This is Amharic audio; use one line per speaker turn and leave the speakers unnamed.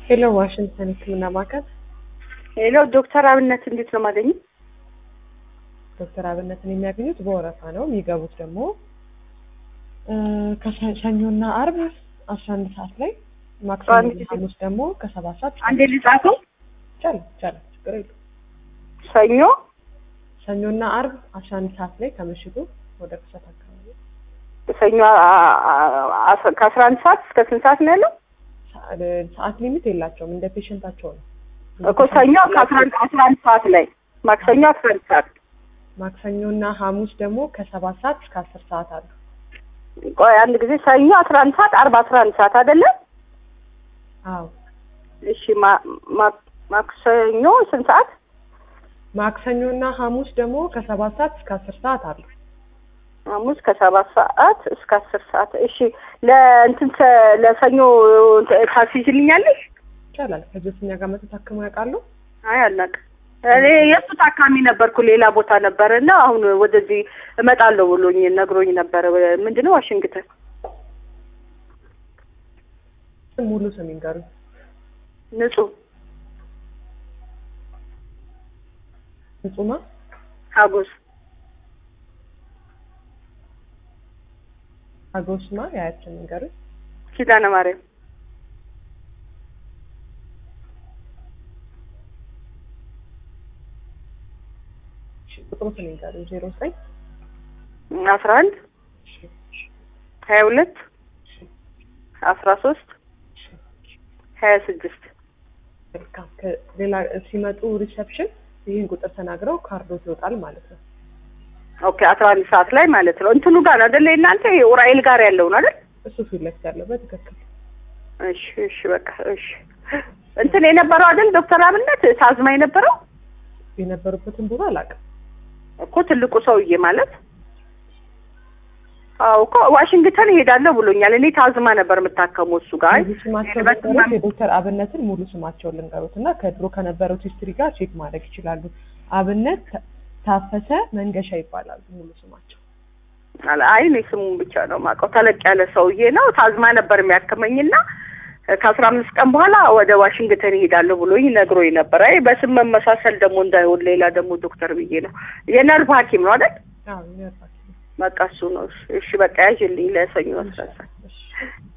ሄሎ ዋሽንግተን ሕክምና ማዕከል
ሄሎ ዶክተር አብነት እንዴት ነው የማገኘው?
ዶክተር አብነትን የሚያገኙት በወረፋ ነው። የሚገቡት ደግሞ እ ከሰኞና አርብ አስራ አንድ ሰዓት ላይ ማክሰኞ
አንድ
ሐሙስ ደግሞ ከሰባት ሰዓት እስከ
አንዴ ልጻፈው።
ይቻላል ይቻላል ችግር የለውም።
ሰኞ
ሰኞና አርብ አስራ አንድ ሰዓት ላይ ከምሽቱ ወደ ክሰት አካባቢ
ሰኞ አ- አ- አ- ከአስራ አንድ ሰዓት እስከ ስንት ሰዓት ነው ያለው?
ሰ- ሰዓት ሊሚት የላቸውም እንደ ፔሸንታቸው ነው።
እኮ ሰኞ ከአስራ አንድ አስራ አንድ ሰዓት ላይ ማክሰኞ አስራ አንድ ሰዓት
ማክሰኞና ሐሙስ ደግሞ ከሰባት ሰዓት እስከ አስር ሰዓት አሉ።
ቆይ አንድ ጊዜ ሰኞ አስራ አንድ ሰዓት አርብ አስራ አንድ ሰዓት አይደለ?
አዎ
እሺ ማ- ማ- ማክሰኞ ስንት ሰዓት?
ማክሰኞና ሐሙስ ደግሞ ከሰባት ሰዓት እስከ አስር ሰዓት አሉ።
ሐሙስ ከሰባት ሰዓት እስከ አስር ሰዓት። እሺ ለእንትን ሰ- ለሰኞ ታስይዝልኛለሽ?
ይቻላል። ከዚህ እኛ ጋር መተት ታክመው ያውቃሉ?
አይ አላውቅም። እኔ የእሱ ታካሚ ነበርኩ ሌላ ቦታ ነበረ እና አሁን ወደዚህ እመጣለሁ ብሎኝ ነግሮኝ ነበረ። ምንድነው ዋሽንግተን
ሙሉ ስም ይንገሩኝ።
ንጹህ
ንጹማ
ሀጎስ
አጎስማ ያያችን ይንገሩኝ።
ኪዳነ ማርያም
እሺ፣ ቁጥሩን ይንገሩኝ። ዜሮ ዘጠኝ
አስራ አንድ ሀያ ሁለት አስራ ሶስት ሀያ ስድስት
መልካም። ከሌላ ሲመጡ ሪሰፕሽን ይህን ቁጥር ተናግረው ካርዶት ይወጣል ማለት ነው።
ኦኬ አስራ አንድ ሰዓት ላይ ማለት ነው። እንትኑ ጋር አይደለ እናንተ ኡራኤል ጋር ያለውን አይደል?
እሱ ፊት ለፊት ያለው በትክክል
እሺ እሺ በቃ እሺ። እንትን የነበረው አይደል ዶክተር አብነት ታዝማ የነበረው
የነበሩበትን ቦታ አላውቅም።
እኮ ትልቁ ሰውዬ ማለት አዎ እኮ ዋሽንግተን እሄዳለሁ ብሎኛል። እኔ ታዝማ ነበር የምታከመው እሱ ጋር።
ሙሉ ስማቸው
በስመ
ልንገሩት፣
አብ።
የዶክተር አብነትን ሙሉ ስማቸውን ልንገሩት እና ከድሮ ከነበረው ሂስትሪ ጋር ቼክ ማድረግ ይችላሉ። አብነት ታ- ታፈሰ መንገሻ ይባላሉ ሙሉ ስማቸው።
አይ እኔ ስሙን ብቻ ነው የማውቀው። ተለቅ ያለ ሰውዬ ነው። ታዝማ ነበር የሚያከመኝና ከአስራ አምስት ቀን በኋላ ወደ ዋሽንግተን ይሄዳለሁ ብሎኝ ነግሮኝ ነበር። አይ በስም መመሳሰል ደግሞ እንዳይሆን ሌላ ደግሞ ዶክተር ብዬ ነው። የነርቭ ሐኪም ነው አይደል?
አዎ ይነርፋል።
በቃ እሱ ነው። እሺ በቃ ያዥልኝ ለሰኞ አስራ
እሺ